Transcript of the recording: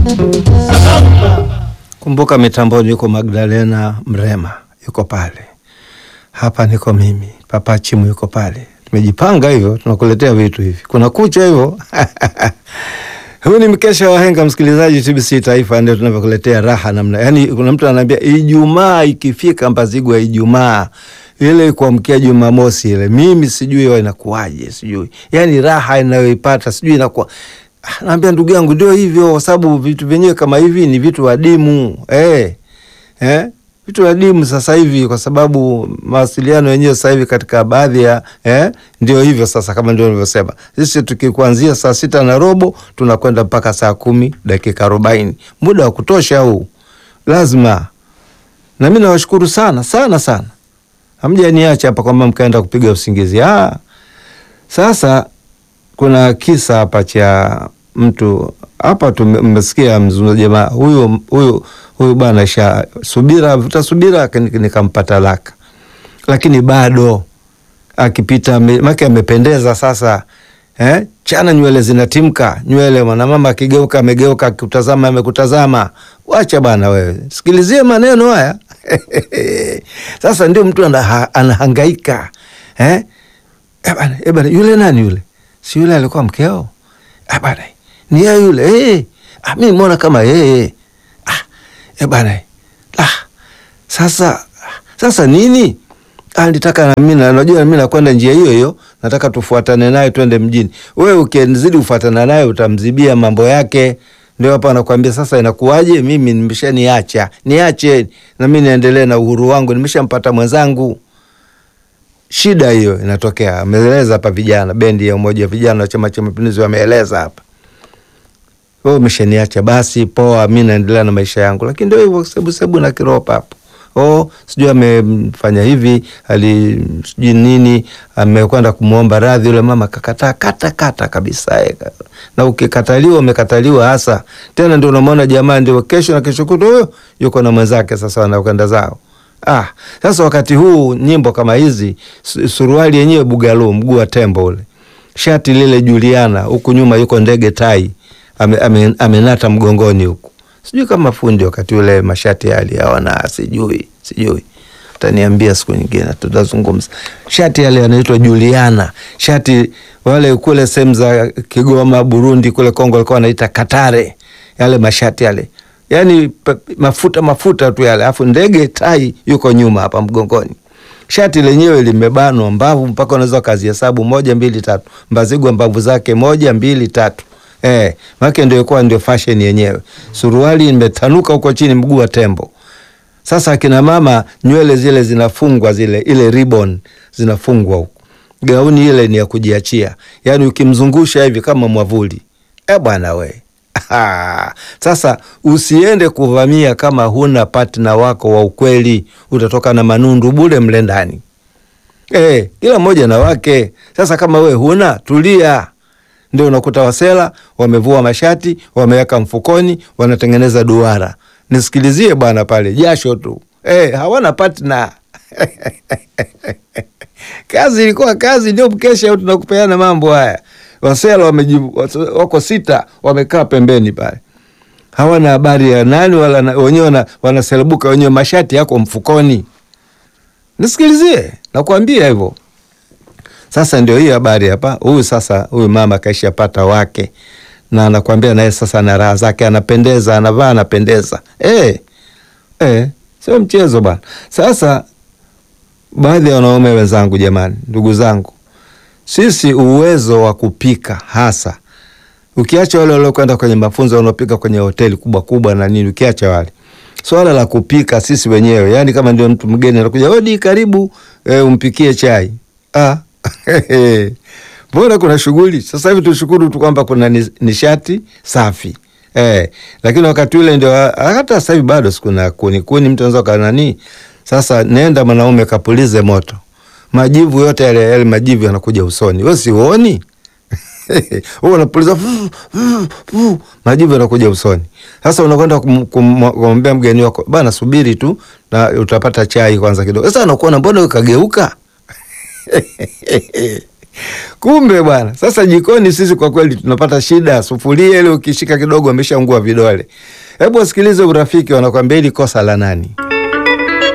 Kumbuka mitamboni yuko Magdalena Mrema yuko pale, hapa niko mimi, Papa Chimu yuko pale. Tumejipanga hivyo, tunakuletea vitu hivi, kuna kucha hivyo Huu ni mkesha wa henga, msikilizaji. TBC Taifa ndio tunavyokuletea raha namna. Yani kuna mtu anaambia Ijumaa ikifika, Mbazigwa Ijumaa ile kuamkia Jumamosi ile, mimi sijui wa inakuwaje, sijui yani raha inayoipata sijui inakuwa Ah, naambia ndugu yangu, ndio hivyo, kwa sababu vitu vyenyewe kama hivi ni vitu adimu eh, eh, vitu adimu sasa hivi, kwa sababu mawasiliano yenyewe sasa hivi katika baadhi ya eh, ndio hivyo sasa, kama ndio nilivyosema, sisi tukikuanzia saa sita na robo tunakwenda mpaka saa kumi dakika arobaini muda wa kutosha huu, lazima. Na mimi nawashukuru sana sana sana, hamjaniacha hapa kwamba mkaenda kupiga usingizi. Ah, sasa kuna kisa hapa cha mtu hapa tumesikia mzungumza jamaa huyu huyu huyu bwana sha subira vuta subira nikampa talaka, lakini bado akipita make amependeza sasa eh? Chana nywele zinatimka nywele, mwanamama akigeuka amegeuka, akikutazama amekutazama. Wacha bana wewe, sikilizie maneno haya sasa ndio mtu anaha, anahangaika eh? Ebana, ebana, yule nani yule si yule alikuwa mkeo? Ah bana, ni yeye yule. Hey, ah, mi mwona kama yeye. Ah, eh bana. Ah, sasa sasa nini? Ah, nitaka na mimi na unajua mimi nakwenda njia hiyo hiyo, nataka tufuatane naye twende mjini. Wewe ukizidi kufuatana naye utamzibia mambo yake. Ndio hapa anakuambia sasa, inakuwaje? Mimi nimeshaniacha, niache na mimi niendelee na uhuru wangu, nimeshampata mwenzangu. Shida hiyo inatokea. Ameeleza hapa vijana, bendi ya umoja wa vijana wa Chama cha Mapinduzi wameeleza hapa, wewe umeshaniacha, basi poa, mi naendelea na maisha yangu. Lakini ndio hivyo, sebu sebu na kiropa hapo, oh, sijui amefanya hivi, ali sijui nini, amekwenda kumwomba radhi yule mama, kakataa kata kata kabisa. Na ukikataliwa umekataliwa hasa tena, ndio unamwona jamaa, ndio kesho na kesho kutwa huyo yuko na mwenzake, sasa wanakwenda zao. Ah, sasa wakati huu nyimbo kama hizi, suruali yenyewe bugaloo, mguu wa tembo ule, shati lile Juliana, huku nyuma yuko ndege tai ame, ame, amenata mgongoni huku, sijui kama fundi wakati ule mashati yale hawana, sijui sijui, utaniambia siku nyingine tutazungumza. Shati yale yanaitwa Juliana, shati wale kule sehemu za Kigoma, Burundi, kule Kongo walikuwa wanaita Katare, yale mashati yale yani mafuta mafuta tu yale, alafu ndege tai yuko nyuma hapa mgongoni. Shati lenyewe limebanwa mbavu mpaka unaweza kazihesabu moja mbili tatu. Mbazigwa mbavu zake moja mbili tatu, eh, make ndio ilikuwa ndio fashion yenyewe. Suruali imetanuka huko chini, mguu wa tembo. Sasa akina mama nywele zile zinafungwa zile, ile ribbon zinafungwa huko. Gauni ile ni ya kujiachia, yani ukimzungusha hivi kama mwavuli. Eh bwana we Ha, sasa usiende kuvamia kama huna partner wako wa ukweli, utatoka na manundu bure mle ndani. E, kila mmoja na wake. Sasa kama we huna, tulia. Ndio unakuta wasela wamevua mashati wameweka mfukoni, wanatengeneza duara. Nisikilizie bwana, pale jasho tu e, hawana partner kazi ilikuwa kazi, ndio mkesha tunakupeana mambo haya Wasela wako sita wamekaa pembeni pale, hawana habari ya nani wala wenyewe wanaselebuka wenyewe, mashati yako mfukoni. Nisikilizie, nakwambia hivyo. Sasa ndio hiyo habari hapa. Huyu sasa, huyu mama kaisha pata wake, na anakwambia naye sasa na raha zake, anapendeza, anavaa, anapendeza. Eh, eh, sio mchezo bwana. Sasa baadhi ya wanaume wenzangu, jamani, ndugu zangu sisi uwezo wa kupika hasa, ukiacha wale waliokwenda kwenye mafunzo wanaopika kwenye hoteli kubwa kubwa na nini, ukiacha wale, swala la kupika sisi wenyewe, yani kama ndio mtu mgeni anakuja, odi, karibu e, umpikie chai ah. Mbona kuna shughuli sasa hivi. Tushukuru tu kwamba kuna nishati safi eh, lakini wakati ule ndio, hata sasa hivi bado sikuna kuni kuni, mtu anaweza kanani. Sasa nenda mwanaume kapulize moto majivu yote yale yale majivu yanakuja usoni, wewe siuoni? wewe unapuliza majivu yanakuja usoni. Sasa unakwenda kumwambia mgeni wako bana, subiri tu na utapata chai kwanza kidogo. Sasa anakuona mbona wewe kageuka Kumbe bwana, sasa jikoni sisi kwa kweli tunapata shida. Sufuria ile ukishika kidogo ameshaungua vidole. Hebu wasikilize Urafiki wanakwambia hili kosa la nani?